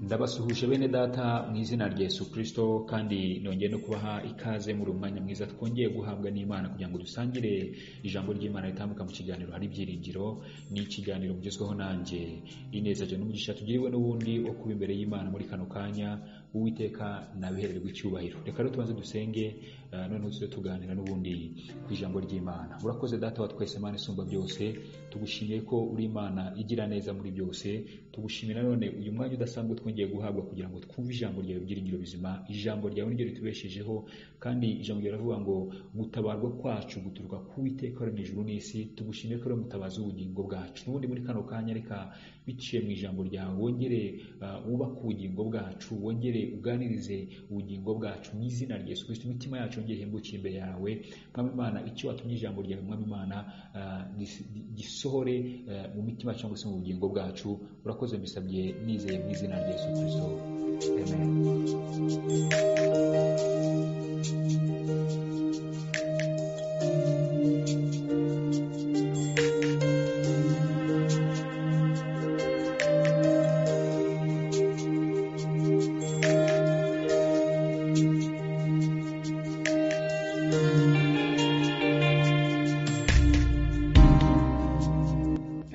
Ndabasuhuje bene Data mu izina rya Yesu Kristo kandi nongeye no kubaha ikaze muri uyu mwanya mwiza twongeye guhabwa n'Imana kugira ngo dusangire ijambo ry'Imana ritambuka mu kiganiro hari ibyiringiro ni ikiganiro mugezweho nanjye ineza jya n'umugisha tugiriwe n'ubundi wo kuba imbere y'Imana muri kano kanya uwiteka nabihererwa icyubahiro reka rero tubanze dusenge uh, noneho tuze tuganira n'ubundi ku ijambo ry'Imana urakoze Data wa twese Imana isumba byose tugushimiye ko uri Imana igira neza muri byose tugushimira none uyu mwanya udasanzwe twongeye guhabwa kugira ngo twumve ijambo ryawe byiringiro bizima ijambo ryawe niryo ritubeshejeho kandi ijambo ryawe riravuga ngo gutabarwa kwacu guturuka ku Uwiteka waremye ijuru n'isi tugushimire ko uri mutabazi w'ubugingo bwacu n'ubundi muri kano kanya reka biciye mu ijambo ryawe wongere uh, wubake ubugingo bwacu wongere uganirize ubugingo bwacu mu izina rya Yesu Kristo imitima yacu yongere ihembuke imbere yawe mwami Imana icyo watumye ijambo ryawe mwami Imana uh, gisohore uh, mu mitima cyangwa se mu bugingo bwacu urakoze mbisabye nizeye mu izina rya Yesu Kristo amen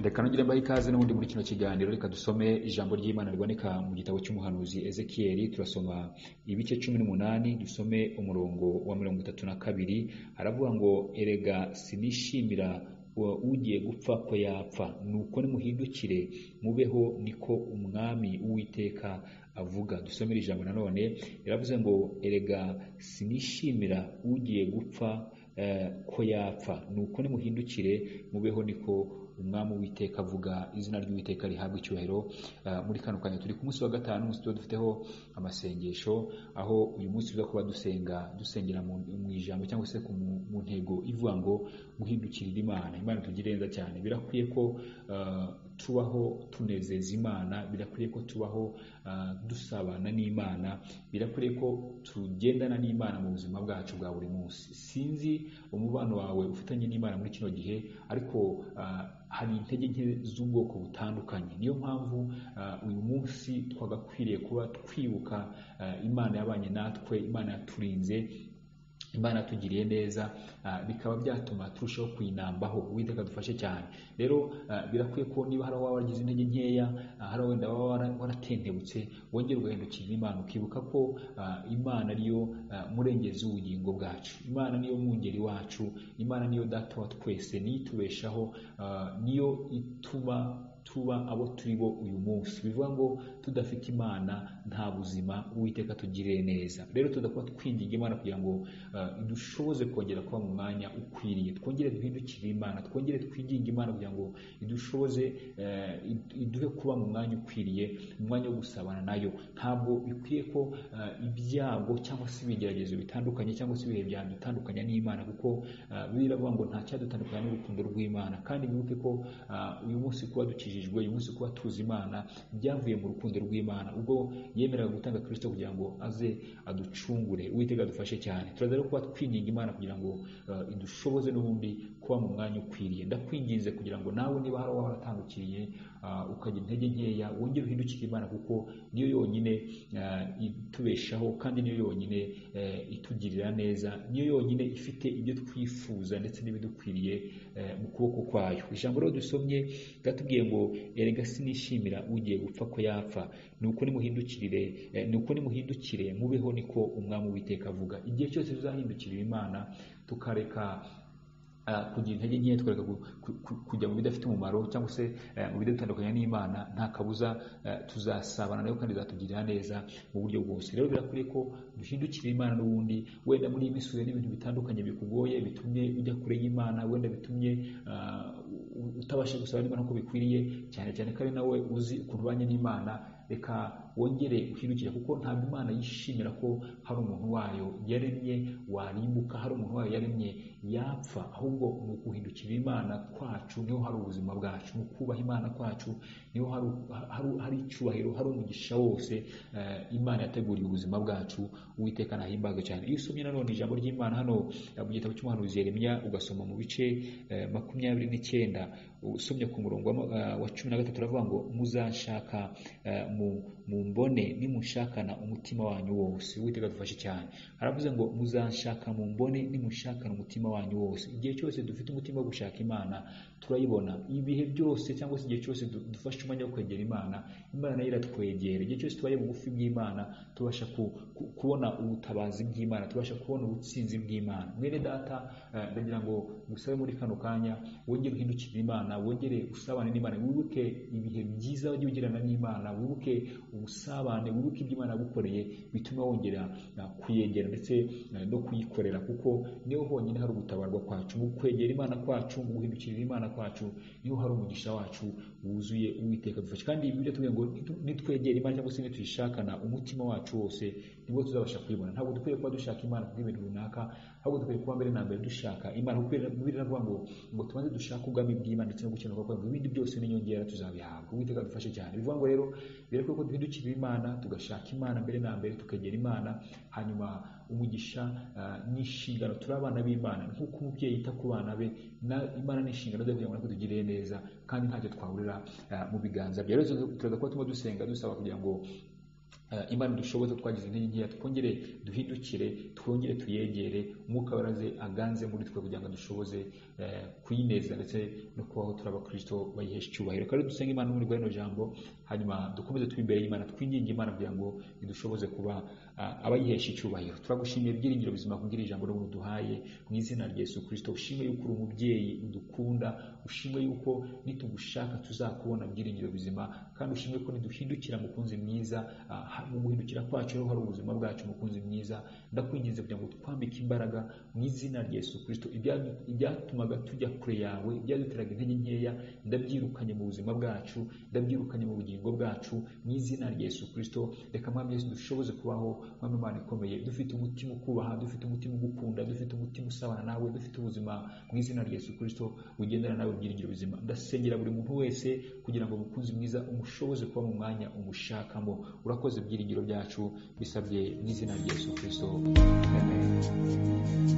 reka nongere mbahe ikaze n'ubundi muri kino kiganiro reka dusome ijambo ry'imana riboneka mu gitabo cy'umuhanuzi ezekiyeli turasoma ibice cumi n'umunani dusome umurongo wa mirongo itatu na kabiri aravuga ngo erega sinishimira ugiye gupfa ko yapfa nuko nimuhindukire mubeho niko umwami uwiteka avuga dusomera ijambo nanone yaravuze ngo erega sinishimira ugiye gupfa ko yapfa nuko nimuhindukire mubeho niko umwami w'iteka avuga izina ry'uwiteka rihabwa icyubahiro muri kano kanya turi ku munsi wa gatanu umunsi tuba dufiteho amasengesho aho uyu munsi tuza kuba dusenga dusengera mu ijambo cyangwa se mu ntego ivuga ngo guhindukirira imana imana tugira neza cyane birakwiye ko tubaho tunezeza imana birakwiye ko tubaho dusabana n'imana birakwiye ko tugendana n'imana mu buzima bwacu bwa buri munsi sinzi umubano wawe ufitanye n'imana muri kino gihe ariko hari intege nke z'ubwoko butandukanye niyo mpamvu uyu munsi twagakwiriye kuba twibuka imana yabanye natwe imana yaturinze imana yatugiriye neza bikaba byatuma turushaho kuyinambaho uwiteka dufashe cyane rero birakwiye ko niba hari waba wagize intege nkeya hari wenda waba waratentebutse wongera ugahindukira imana ukibuka ko imana ariyo murengezi w'ubugingo bwacu imana niyo mwungeri wacu imana niyo data wa twese niyo itubeshaho niyo ituma tuba abo turi bo uyu munsi bivuga ngo tudafite imana nta buzima uwiteka tugiriye neza rero tudakuba twinginga imana kugira ngo idushoboze kongera kuba mu mwanya ukwiriye twongere duhindukire imana twongere twiginge imana kugira ngo idushoboze iduhe kuba mu mwanya ukwiriye mu mwanya wo gusabana nayo ntabwo bikwiye ko ibyago cyangwa se ibigeragezo bitandukanye cyangwa se ibihe byadutandukanya n'imana kuko biravuga ngo nta cyadutandukanya n'urukundo rw'imana kandi bibuke ko uyu munsi kuba dukije dukijijwe uyu munsi kuba tuzi imana byavuye mu rukundo rw'imana ubwo yemeraga gutanga kirisito kugira ngo aze aducungure uwitega adufashe cyane turaza rero kuba twinginga imana kugira ngo idushoboze n'ubundi kuba mu mwanya ukwiriye ndakwinginze kugira ngo nawe niba hari uwaba waratandukiriye ukagira intege nkeya wongere uhindukire imana kuko niyo yonyine itubeshaho kandi niyo yonyine itugirira neza niyo yonyine ifite ibyo twifuza ndetse n'ibidukwiriye mu kuboko kwayo ijambo rero dusomye ryatubwiye ngo erega sinishimira ugiye gupfa ko yapfa nuko nimuhindukirire nuko nimuhindukire mubeho niko umwami witeka avuga igihe cyose tuzahindukirira imana tukareka kugira intege nkeya twereka kujya mu bidafite umumaro cyangwa se mu bidutandukanya n'imana nta kabuza tuzasabana nayo kandi zatugirira neza mu buryo bwose rero birakwiye ko duhindukira imana n'ubundi wenda muri iyi misure n'ibintu bitandukanye bikugoye bitumye ujya kure y'imana wenda bitumye utabasha gusaba n'imana uko bikwiriye cyane cyane ko ari nawe uzi ukuntu ubanye n'imana reka wongere uhindukire kuko ntabwo imana yishimira ko hari umuntu wayo yaremye warimbuka hari umuntu wayo yaremye yapfa ahubwo ni ukuhindukira imana kwacu niho hari ubuzima bwacu ni ukubaha imana kwacu niho hari icyubahiro hari umugisha wose imana yateguriye ubuzima bwacu uwiteka ntahimbaga cyane iyo usomye nanone ijambo ry'imana hano mu gitabo cy'umuhanuzi yeremya ugasoma mu bice makumyabiri n'icyenda usomye ku murongo wa ma- ah, wa cumi na gatatu aravuga ngo muzanshaka ah, mu- mumbone nimunshakana umutima wanyu wose uwiteka dufashe cyane aravuze ngo muzanshaka mumbone nimunshakana umutima wanyu wose igihe cyose dufite umutima wo gushaka imana turayibona ibihe byose cyangwa se igihe cyose du- dufashe umwanya wo kwegera imana imana nayo iratwegera igihe cyose tubaye bugufi bw'imana tubasha ku- ku- kubona ubutabazi bw'imana tubasha kubona ubutsinzi bw'imana mwene data eh, ndagira ngo ngusabe muri kano kanya wongere uhindukire imana wongere usabane n'imana wibuke ibihe byiza wagiye ugirana n'imana wibuke ubusabane wibuke ibyo imana yagukoreye bituma wongera eh, kuyegera ndetse eh, no kuyikorera kuko niho honyine hari ubutabarwa kwacu mu kwegera imana kwacu mu guhindukirira imana kwacu niho hari umugisha wacu wuzuye uwiteka dufashe kandi bibiliya tuvuga ngo nitu- nitwegera imana cyangwa se nituyishakana umutima wacu wose nibwo tuzabasha kuyibona ntabwo dukwiye kuba dushaka imana kubw'ibintu runaka ahubwo dukwiye kuba mbere na mbere dushaka imana kuko bibiri iravuga ngo ngo tubanze dushake ubwami bw'imana ndetse no gukenuka kwayo ibindi byose n'inyongera tuzabihabwa uwiteka dufashe cyane bivuga ngo rero bireke ko duhindukirira imana tugashaka imana mbere na mbere tukegera imana hanyuma umugisha ah, ni inshingano turi abana b'imana nk'uko umubyeyi yita ku bana be na- imana ni inshingano ze kugira ngo natwe tugirire neza kandi ntacyo twahurira ah, mu biganza bya rero turaza kuba turimo dusenga dusaba kugira ngo Eh, imana dushoboza twagize intege nkeya twongere duhindukire twongere tuyegere umwuka waraze aganze muri twe kugira ngo dushoboze eh, kuyinezeza ndetse no kubaho turi abakristo bayihesha icyubahiro kandi dusenge imana muri rino jambo hanyuma dukomeze turi imbere y'imana twinginge imana kugira ngo idushoboze kuba ah, abayihesha icyubahiro turagushimiye byiringiro bizima kubwira ijambo ryo duhaye mu izina rya yesu kristo ushime yuko uri umubyeyi udukunda ushime yuko nitugushaka tuzakubona byiringiro bizima kandi ushimwe ko niduhindukira mukunzi mwiza ah, ha- mu guhindukira kwacu rero hari ubuzima bwacu mukunzi mwiza ndakwinginze kugira ngo twambike imbaraga mu izina rya yesu kristo Ibya- ibyatumaga tujya kure yawe ibyaduteraga intege nkeya ndabyirukanye mu buzima bwacu ndabyirukanye mu bugingo bwacu mu izina rya yesu kristo reka mwami yesu dushoboze kubaho mwami imana ikomeye dufite umutima ukubaha dufite umutima ugukunda dufite umutima usabana nawe dufite ubuzima mu izina rya yesu kristo bugendana nawe byiringiro bizima ndasengera buri muntu wese kugira ngo mukunzi mwiza umushoboze kuba mu mwanya umushakamo urakoze ibyiringiro byacu bisabye mu izina rya yesu kristo amen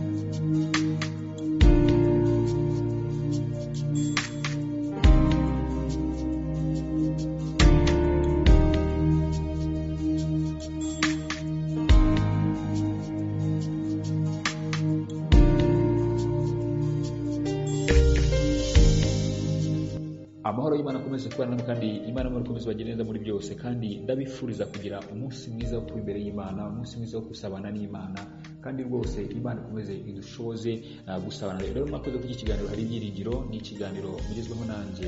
amahoro y'imana akomeze kubana namwe kandi imana muri ikomeze bagire neza muri byose kandi ndabifuriza kugira umunsi mwiza wo kuba imbere y'imana umunsi mwiza wo gusabana n'imana kandi rwose imana ikomeze idushoboze ah, gusabana rero mwakoze kuri iki kiganiro hari ibyiringiro ni ikiganiro mugezweho nanjye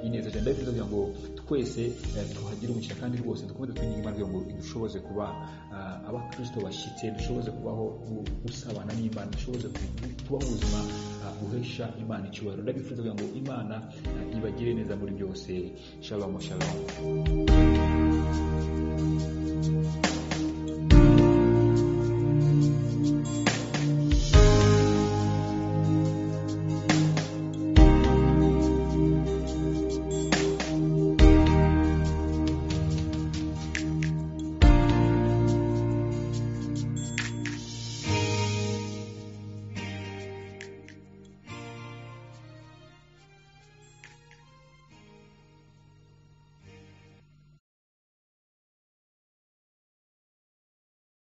ineza cyane ndabifuriza kugira ngo twese eh, tuhagire umugisha kandi rwose dukomeze twinginga imana kugira ngo idushoboze kuba ah, abakristo bashyitse dushoboze kubaho gu- gusabana n'imana dushoboze ku- kubaho ubuzima ah, buhesha imana icyubahiro ndabifuriza kugira ngo imana ah, ibagire neza muri byose shabamu shabamu